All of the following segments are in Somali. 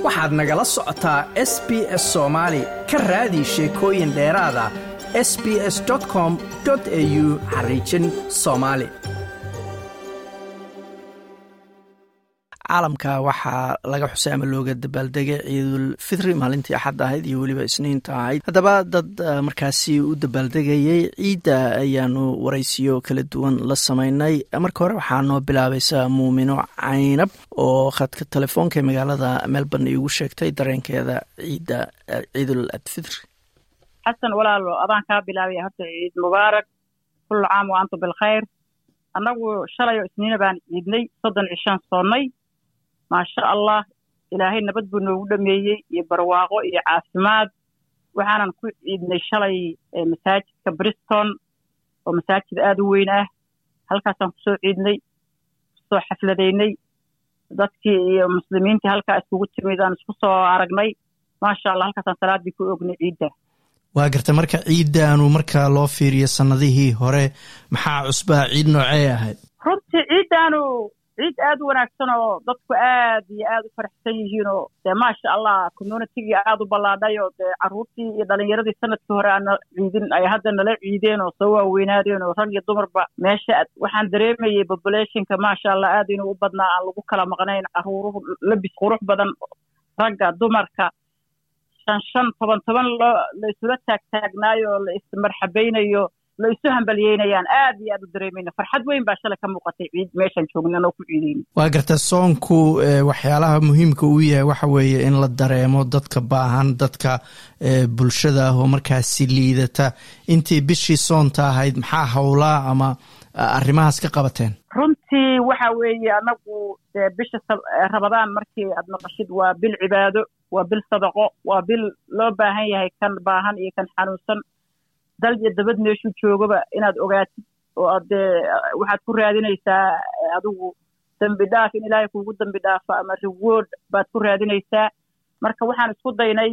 waxaad nagala socotaa s b s soomaali ka raadi sheekooyin dheeraada s b s com au xariijin soomaali caalamka waxaa laga xusay ama looga dabaaldegay ciidul fitri maalintii axad ahayd iyo weliba isniinta ahayd haddaba dad markaasi u dabaaldegayay ciidda ayaanu waraysiyo kala duwan la sameynay marka hore waxaa noo bilaabaysa muumino caynab oo khadka telefoonka ee magaalada melbourne iigu sheegtay dareenkeeda ciidda ciidul adfitri xasan walaalo adaan kaa bilaabaya horta ciid mubaarak kullu caam wa antum bilkhayr annagu shalay oo isniina baan ciidnay soddon cishaan soonnay maasha allah ilaahay nabad buu noogu dhameeyey iyo barwaaqo iyo caafimaad waxaanan ku ciidnay shalay masaajidka briston oo masaajid aada u weyn ah halkaasaan kusoo ciidnay kusoo xafladaynay dadkii iyo muslimiintii halkaa iskugu timid aan isku soo aragnay maasha allah halkaasaan salaaddii ku ognay ciidda waa garta marka ciiddaanu marka loo fiiriyo sannadihii hore maxaa cusbaa ciid noocee ahayd runtii ciiddaanu ciid aad u wanaagsan oo dadku aad iyo aad u faraxsan yihiin oo dee maasha allah communitigii aad u ballaadhay oo dee carruurtii iyo dhalinyaradii sanadkii hore aan ciidin ay hadda nala ciideen oo soo waaweynaadeen oo rag iyo dumarba meesha waxaan dareemayay populationka maasha allah aad inuu u badnaa aan lagu kala maqnayn carruuruhu labis qurux badan ragga dumarka shan shan toban toban loo la isula taagtaagnaayo oo la ismarxabaynayo la isu hambalyeynayaan aad iyo aad u dareemayna farxad weyn baa shalay ka muuqatay ciid meeshaan joogna anoo ku ciidayna waa garta soonku waxyaalaha muhiimka uu yahay waxa weeye in la dareemo dadka baahan dadka bulshada ah oo markaasi liidata intii bishii soonta ahayd maxaa howlaa ama arrimahaas ka qabateen runtii waxa weeye annagu dee bisha rabadaan markii aad maqashid waa bil cibaado waa bil sadaqo waa bil loo baahan yahay kan baahan iyo kan xanuunsan dal iyo dabad meeshuu joogaba inaad ogaatid oo aad dee waxaad ku raadinaysaa adigu dembi dhaaf in ilaahay kuugu dembi dhaafo ama reward baad ku raadinaysaa marka waxaan isku daynay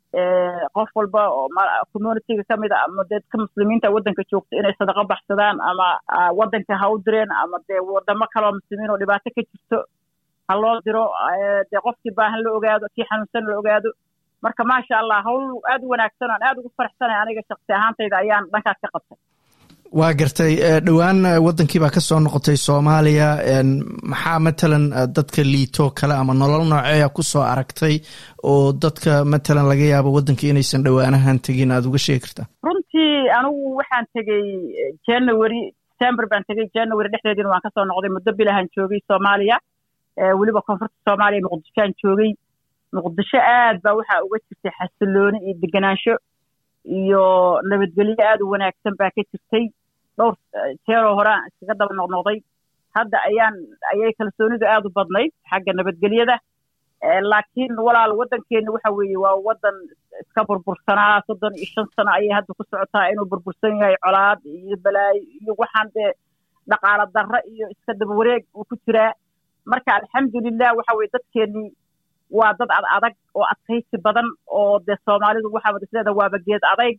qof walba oo communityga ka mid a ama dadka muslimiinta waddanka joogta inay sadaqo baxsadaan ama waddanka ha u direen ama dee wadamo kaleo muslimiin oo dhibaato ka jirto ha loo diro dee qofkii baahan la ogaado kii xanuunsan la ogaado marka maasha allah hawl aad u wanaagsan aan aad ugu faraxsanay aniga shaksi ahaantayda ayaan dhankaas ka qabtay waa gartay dhowaan waddankii baa ka soo noqotay soomaaliya maxaa matalan dadka liito kale ama nolol nooceeya ku soo aragtay oo dadka matalan laga yaabo waddankii inaysan dhowaanahan tegin aada uga sheegi kartaa runtii anigu waxaan tegey january december baan tegey january dhexdeediina waan kasoo noqday muddo bilahan joogay soomaaliya weliba koonfurta soomaaliya muqdishoaan joogay muqdisho aad baa waxaa uga jirtay xasilooni iyo deganaansho iyo nabadgelyo aad u wanaagsan baa ka jirtay dhowr jeeroo hore aan iskaga daba noqnoqday hadda ayaan ayay kalsoonidu aad u badnayd xagga nabadgelyada laakiin walaal waddankeenna waxa weeye waa waddan iska burbursanaa soddon iyo shan sano ayay hadda ku socotaa inuu burbursan yahay colaad iyo balaayo iyo waxaan dee dhaqaalo darro iyo iska daba wareeg uu ku jiraa marka alxamdulilah waxa weye dadkeennii waa dad ad adag oo adkaysi badan oo dee soomaalidu waxaabad isleeda waaba geed adayg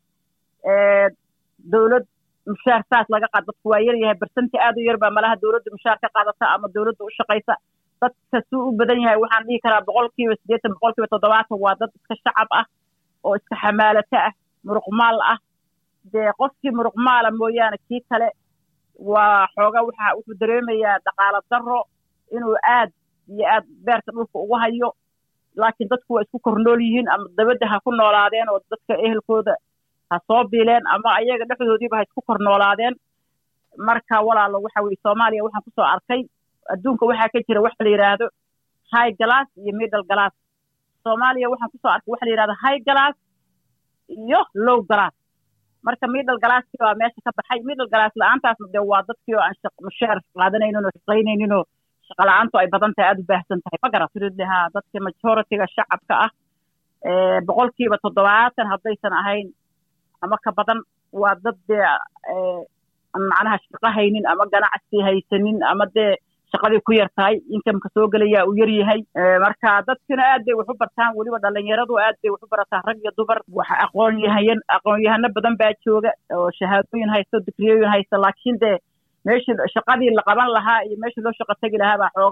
dowlad mushaar saas laga qaad dadku waa yar yahay barsanti aad u yar baa malaha dowladda mushaar ka qaadata ama dowladda u shaqaysa dadka suu u badan yahay waxaan dhihi karaa boqolkiiba siddeetan boqolkiiba toddobaatan waa dad iska shacab ah oo iska xamaalato ah muruqmaal ah dee qofkii muruqmaala mooyaane kii kale waa xooga waxa wuxuu dareemayaa dhaqaalo darro inuu aad iyo aad beerta dhulka ugu hayo laakiin dadku waa isku kornool yihiin ama dabadda ha ku noolaadeen oo dadka ehelkooda ha soo biileen ama ayaga dhexdoodiiba ha isku kor noolaadeen marka walaalo waxa weye soomaaliya waxaan kusoo arkay adduunka waxaa ka jira waxa la yidhaahdo high glass iyo middle glass soomaaliya waxaan kusoo arkay waxa la yidhahdo high glass iyo low glass marka middle glasskii waa meesha ka baxay middle glass la-aantaasna dee waa dadkii oo aan mushaar qaadanaynin oo shaqaynaynin oo shaqala-aantu ay badan tahay aada u baahsan tahay ma garat ha dadka majoritiga shacabka ah boqolkiiba toddobaatan haddaysan ahayn ama ka badan waa dad dee macnaha shaqo haynin ama ganacsi haysanin ama dee shaqadii ku yar tahay inkamka soo gelaya uu yar yahay marka dadkina aad bay wax u bartaan weliba dhalinyaradu aad bay wax u barataan rag iyo dumar wax aqoonyahayan aqoon-yahano badan baa jooga oo shahaadooyin haysta o digriyooyin haysta laakiin dee meeshii shaqadii la qaban lahaa iyo meeshii loo shaqo tegi lahaa baa xoogaa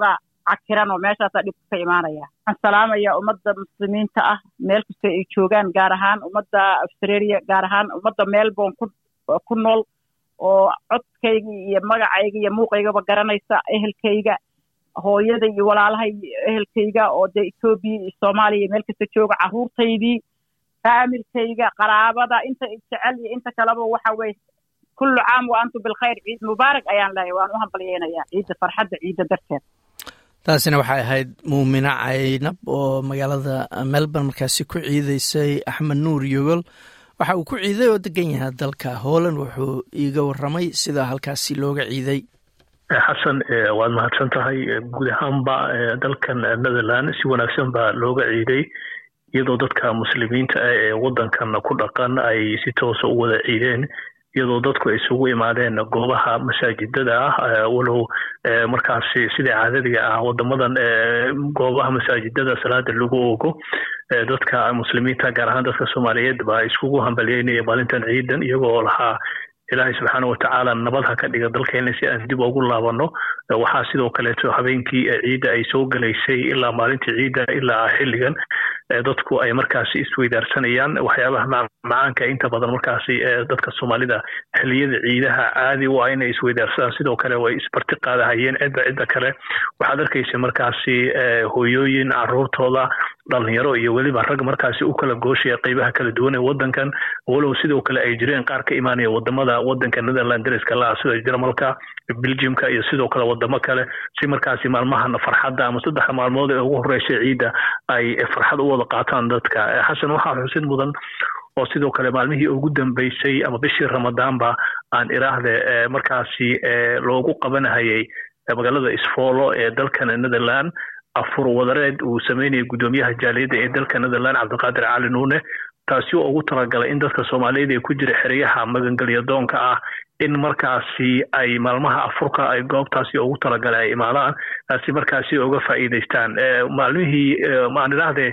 cakiran oo meeshaasaa dhibka ka imaanaya waxaan salaamayaa ummadda muslimiinta ah meel kasta ay joogaan gaar ahaan ummadda australia gaar ahaan ummadda melbourne ku ku nool oo codkayga iyo magacayga iyo muuqaygaba garanaysa ehelkayga hooyada iyo walaalaha iyo ehelkayga oo dee etoobiya iyo soomaaliya iyo meel kasta jooga carruurtaydii faamilkayga qaraabada inta jecel iyo inta kaleba waxa weye kullu caam wa antum bilkhayr ciid mubaarak ayaan leeyahay waan u hambalyeynayaa ciidda farxadda ciidda darteed taasina waxay ahayd muumina caynab oo magaalada melbourne markaasi ku ciideysay axmed nuur yogol waxa uu ku ciiday oo degan yahay dalka holland wuxuu iiga warramay sida halkaasi looga ciiday xasan waad mahadsan tahay guud ahaanba dalkan netherland si wanaagsan baa looga ciiday iyadoo dadka muslimiinta ah ee waddankan ku dhaqan ay si toosa u wada ciideen iyadoo dadku ay isugu imaadeen goobaha masaajidada ah walow markaasi sidai caadadiga ah wadamadan goobaha masaajidada salaada lagu ogo dadka muslimiinta gaar ahaan dadka soomaaliyeed baa iskugu hambalyeynaya maalintan ciidan iyagoo lahaa ilaahay subxaana watacaala nabad ha ka dhiga dalkeena si aan dib ugu laabano waxaa sidoo kaleeto habeenkii ciidda ay soo gelaysay ilaa maalintii ciidda ilaa xilligan dadku ay markaasi isweydaarsanayaan waxyaabaha macaanka inta badan markaasi dadka soomaalida xiliyada ciidaha caadi u ah inay isweydaarsadaan sidoo kale way isbarti qaadahayeen cidda cidda kale waxaad arkaysa markaasi hooyooyin caruurtooda dhalinyaro iyo weliba rag markaasi u kala gooshaya qeybaha kala duwan ee wadankan walow sidoo kale ay jireen qaar ka imaanaya wadamada wadanka netherland dariska la sida jarmalka belgiumka iyo sidoo kale wadamo kale si markaasi maalmahan farxadda ama saddexa maalmood ee ugu horreysay ciidda ay farxad u wada qaataan dadka xasan waxaa xusid mudan oo sidoo kale maalmihii ugu dambeysay ama bishii ramadaanba aan iraahde markaasi loogu qabanahayay magaalada isfoolo ee dalkan netherland afur wadareed uu sameynayay guddoomiyaha jaaliyadda ee dalka netherland cabdiqaadir cali nuune taasi oo ugu talagalay in dadka soomaaliyeed ee ku jira xeryaha magangelya doonka ah in markaasi ay maalmaha afurka ay goobtaasi ugu talagalay ay imaadaan si markaasi uga faa'iidaystaan maalmihii maan idhaahdee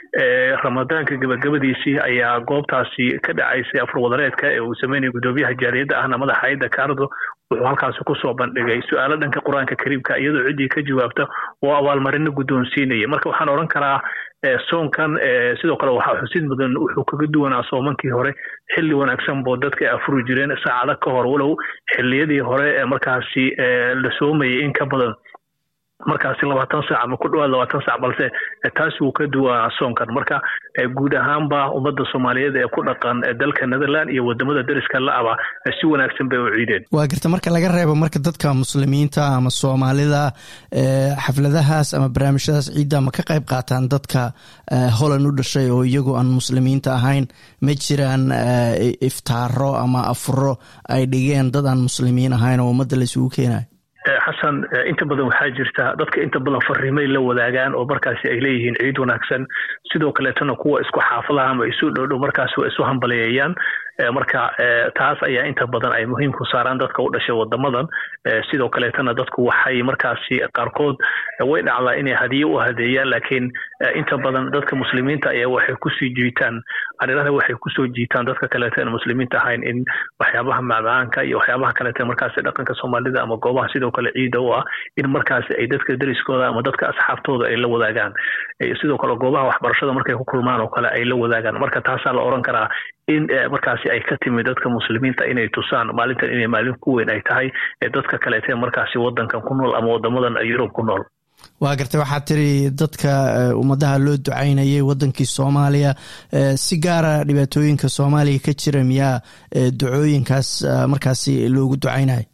ramadaanka gabagabadiisii ayaa goobtaasi ka dhacaysay afur wadareedka ee uu sameynayay guddoomiyaha jaaliyadda ahna madaxa hayadda kaardo wuxuu halkaasi kusoo bandhigay su-aalo dhanka qur-aanka kariimka iyadoo ciddii ka jawaabta oo abaalmarino guddoonsiinaya marka waxaan odhan karaa soonkan sidoo kale waxaa xusid mudan wuxuu kaga duwanaa soomankii hore xilli wanaagsan boo dadka afuri jireen saacado ka hor walow xilliyadii hore ee markaasi la soomayay in ka badan markaasi labaatan saac ama ku dhawaad labaatan saac balse taasi wuu ka duwanaa soonkan marka guud ahaanba ummadda soomaaliyeed ee ku dhaqan dalka netherland iyo wadamada dariska la-aba si wanaagsan bay u ciideen waa garta marka laga reebo marka dadka muslimiinta ama soomaalida xafladahaas ama barnaamijyadaas ciidda ma ka qayb qaataan dadka holland u dhashay oo iyagoo aan muslimiinta ahayn ma jiraan iftaaro ama afuro ay dhigeen dad aan muslimiin ahayn oo ummadda la isugu keenayo xasan inta badan waxaa jirta dadka inta badan fariimay la wadaagaan oo markaasi ay leeyihiin ciid wanaagsan sidoo kaleetana kuwa isku xaafadaha ama isu dhowdhow markaasi waa isu hambaleeyayaan marka taas ayaa inta badan ay muhiim ku saaraan dadka u dhashay wadamadan sidoo kaleetana dadku waxay markaasi qaarkood way dhacdaa inay hadiye u hadeeyaan laakiin inta badan dadka muslimiinta ayaa waxay kusii jiitaan arirada waxay kusoo jiitaan dadka kaleeto aan muslimiinta ahayn in waxyaabaha macmacaanka iyo waxyaabaha kaleeto markaasi dhaqanka soomaalida ama goobaha sidoo kale ciida u ah in markaasi ay dadka deriskooda ama dadka asxaabtooda ay la wadaagaan sidoo kale goobaha waxbarashada markay ku kulmaan oo kale ay la wadaagaan marka taasaa la oran karaa in markaasi ay ka timid dadka muslimiinta inay tusaan maalintan inay maalin ku weyn ay tahay dadka kaleete markaasi wadankan ku nool ama wadamadan yurub ku nool waa gartay waxaad tiri dadka ummadaha loo ducaynayay wadankii soomaaliya si gaara dhibaatooyinka soomaaliya ka jira miyaa ducooyinkaas markaasi loogu ducaynayo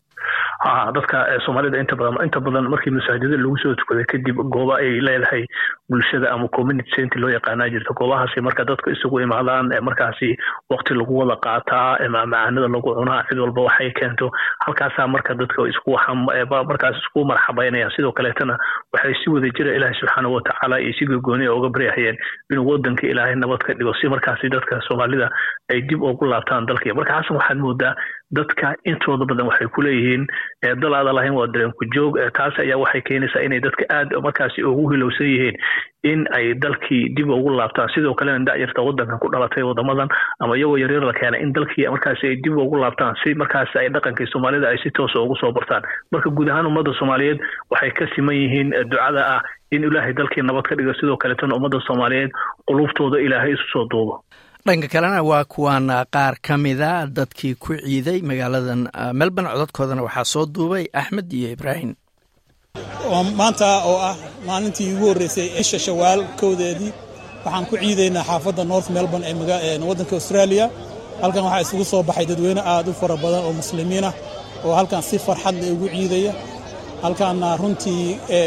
ha dadka soomaalida inta badan inta badan markii masaajida lagu soo tukaday kadib gooba ay leedahay bulshada ama community center loo yaqaanaa jirta goobahaasi marka dadku isugu imaadaan markaasi waqti lagu wada qaataa macaanida lagu cunaa cid walba waxay keento halkaasaa marka dadka isku markaas isku marxabaynayaan sidoo kaleetana waxay si wada jira ilaahay subxaanahu watacaala iyo si gogooniya uga baryahayeen inuu wadanka ilaahay nabad ka dhigo si markaasi dadka soomaalida ay dib ugu laabtaan dalkii marka xasan waxaad moodaa dadka intooda badan waxay ku leeyihiin dal aada lahayn waa dareenku joog taas ayaa waxay keenaysaa inay dadka aad markaasi ugu hilowsan yihiin in ay dalkii dib ugu laabtaan sidoo kalena da'yarta waddankan ku dhalatay waddamadan ama iyagoo yaryar la keenay in dalkii markaasi ay dib ugu laabtaan si markaasi ay dhaqankii soomaalida ay si toosa ugu soo bartaan marka guud ahaan ummadda soomaaliyeed waxay ka siman yihiin ducada ah in ilaahay dalkii nabad ka dhigo sidoo kaletana ummadda soomaaliyeed quluubtooda ilaahay isu soo duubo dhanka kalena waa kuwan qaar ka mida dadkii ku ciiday magaaladan melbourne codadkoodana waxaa soo duubay axmed iyo ibraahim maanta oo ah maalintii ugu horreysay isha shawaal kowdeedii waxaan ku ciidaynaa xaafadda north melbourne ee waddanka australia halkan waxaa isugu soo baxay dadweyne aad u fara badan oo muslimiin ah oo halkan si farxad leh ugu ciidaya halkaanna runtii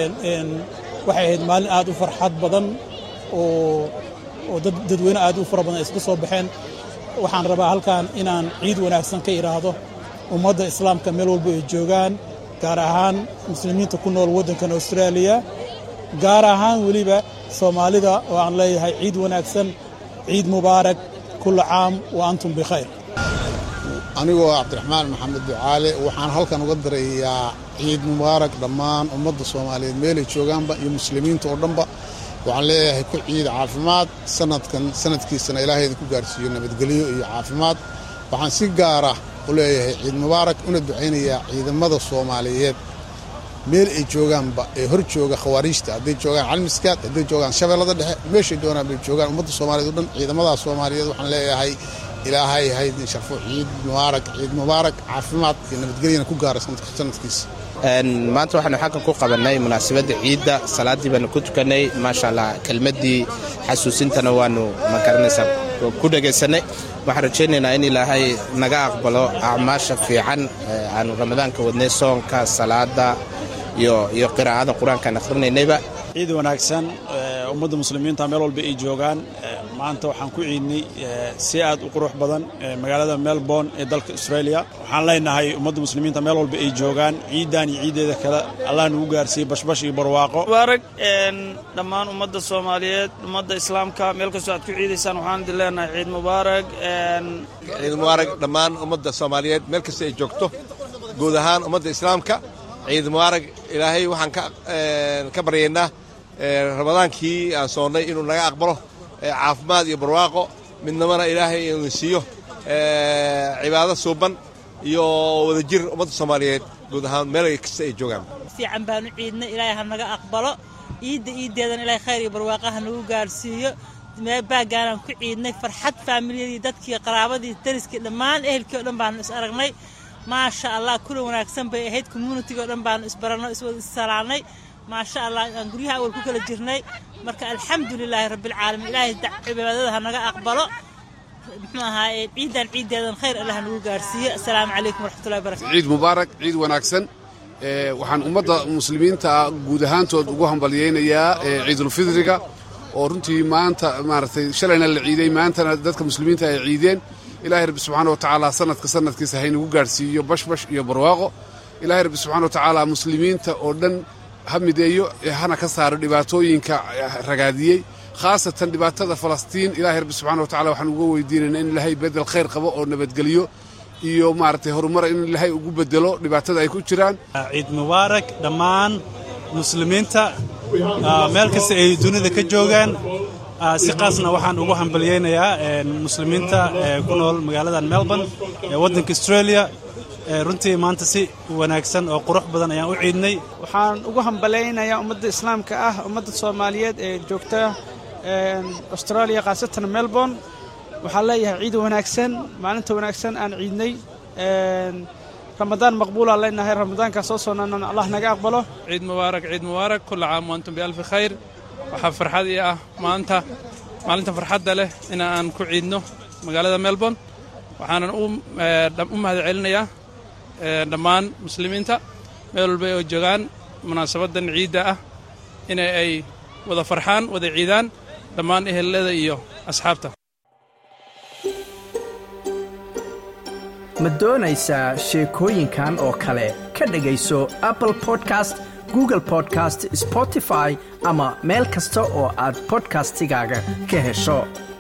waxay ahayd maalin aad u farxad badan oo oo dadweyne aad u fara badan ay isku soo baxeen waxaan rabaa halkan inaan ciid wanaagsan ka idhaahdo ummadda islaamka meel walba ay joogaan gaar ahaan muslimiinta ku nool waddankan austraaliya gaar ahaan weliba soomaalida oo aan leeyahay ciid wanaagsan ciid mubaarak kulla caam wa antum bikhayr anigoo cabdiraxmaan maxamed ducaale waxaan halkan uga dirayaa ciid mubaarak dhammaan ummadda soomaaliyeed meelay joogaanba iyo muslimiinta oo dhanba waxaan leeyahay ku ciid caafimaad sanadkan sanadkiisana ilaahay idinku gaarsiiyo nabadgelyo iyo caafimaad waxaan si gaara u leeyahay ciid mubaarak una ducaynayaa ciidamada soomaaliyeed meel ay joogaanba ee hor jooga khawaariijta hadday joogaan calmiskaad hadday joogaan shabeellada dhexe meeshay doonaan bay joogaan ummadda soomaaliyeed o dhan ciidamadaas soomaaliyeed waxaan leeyahay ilaahay haydin sharfo ciid mubaarak ciid mubaarak caafimaad iyo nabadgelyana ku gaara sanadkiisa maanta waxaanu xaggan ku qabannay munaasabadda ciidda salaaddii baanu ku tukannay maasha allah kelmaddii xasuusintana waannu ma garanaysaa ku dhagaysannay waxaan rajaynaynaa in ilaahay naga aqbalo acmaasha fiican aanu ramadaanka wadnay soonka salaadda iyo qiraa'ada qur-aankaan akhrinaynayba ciid wanaagsan ummadda muslimiinta meel walba ay joogaan maanta waxaan ku ciidnay si aad u qurux badan magaalada melbourne ee dalka australia waxaan leenahay ummadda muslimiinta meel walba ay joogaan ciiddan iyo ciiddeeda kale allah nagu gaarsiiyey bashbash iyo barwaaqo mubaarak dhammaan ummadda soomaaliyeed ummadda islaamka meel kastoo aad ku ciidaysaan waxaan idin leenahay ciid mubaarak ciid mubaarak dhammaan ummadda soomaaliyeed meel kasta ay joogto guud ahaan ummadda islaamka ciid mubaarak ilaahay waxaan ka baryaynaa ramadaankii aan soonnay inuu naga aqbalo caafimaad iyo barwaaqo midnamana ilaahay inuu siiyo cibaado suuban iyo wadajir ummadda soomaaliyeed guud ahaan meel kasta ay joogaan fiican baanu ciidnay ilaahay ha naga aqbalo ciidda iiddeedan ilaahay khayr iyo barwaaqo ha nagu gaarsiiyo baagaanaan ku ciidnay farxad faamiliyadii dadkii qaraabadii dariskii dhammaan ehelkii o dhan baanu is aragnay maasha allah kula wanaagsan bay ahayd communitiga o dhan baanu isbaranno iswada issalaanay maasha allah aan guryaha awal ku kala jirnay marka alxamdu lilaahi rabbialcaalamiin ilaahay cibaadada ha naga aqbalo muxuu ahaa ciiddan ciiddeedan khayr allah nagu gaarsiiyo assalaamu calaykum waraxmatullahi barakatu ciid mubaarak ciid wanaagsan waxaan ummadda muslimiinta guud ahaantood ugu hambalyaynayaa ciidulfidriga oo runtii maanta maaragtay shalayna la ciiday maantana dadka muslimiinta ay ciideen ilaahay rabbi subxaana wa tacaala sanadka sanadkiisa haynagu gaarhsiiyo bashbash iyo barwaaqo ilaahay rabbi subxana wa tacaala muslimiinta oo dhan ha mideeyo hana ka saaro dhibaatooyinka ragaadiyey khaasatan dhibaatada falastiin ilaahay rabbi subxana wa tacala waxaan uga weydiinaynaa in ilaahay bedel khayr qabo oo nabadgeliyo iyo maaragtay horumar in ilaahay ugu bedelo dhibaatada ay ku jiraan ciid mubaarak dhammaan muslimiinta meel kasta ay dunida ka joogaan si qaasna waxaan ugu hambalyaynayaa muslimiinta ku nool magaaladan melbourne ee waddanka australia runtii maanta si wanaagsan oo qurux badan ayaan u ciidnay waxaan ugu hambalaynayaa ummadda islaamka ah ummadda soomaaliyeed ee joogta australia khaasatan melbourne waxaan leeyahay ciid wanaagsan maalinta wanaagsan aan ciidnay ramadaan maqbuulaan leenahay ramadaankaa soo soonana allah naga aqbalo ciid mubaarak ciid mubaarak kulla caam waantum bialfi khayr waxaa farxad ii ah maanta maalinta farxadda leh in aan ku ciidno magaalada melbourne waxaanan u mahad celinayaa dhammaan muslimiinta meel walba oo joogaan munaasabaddan ciidda ah in ay wada farxaan wada ciidaan dhammaan ehelada iyo asxaabta ma doonaysaa sheekooyinkan oo kale ka dhegayso apple podcast google podcast spotify ama meel kasta oo aad bodkastigaaga ka hesho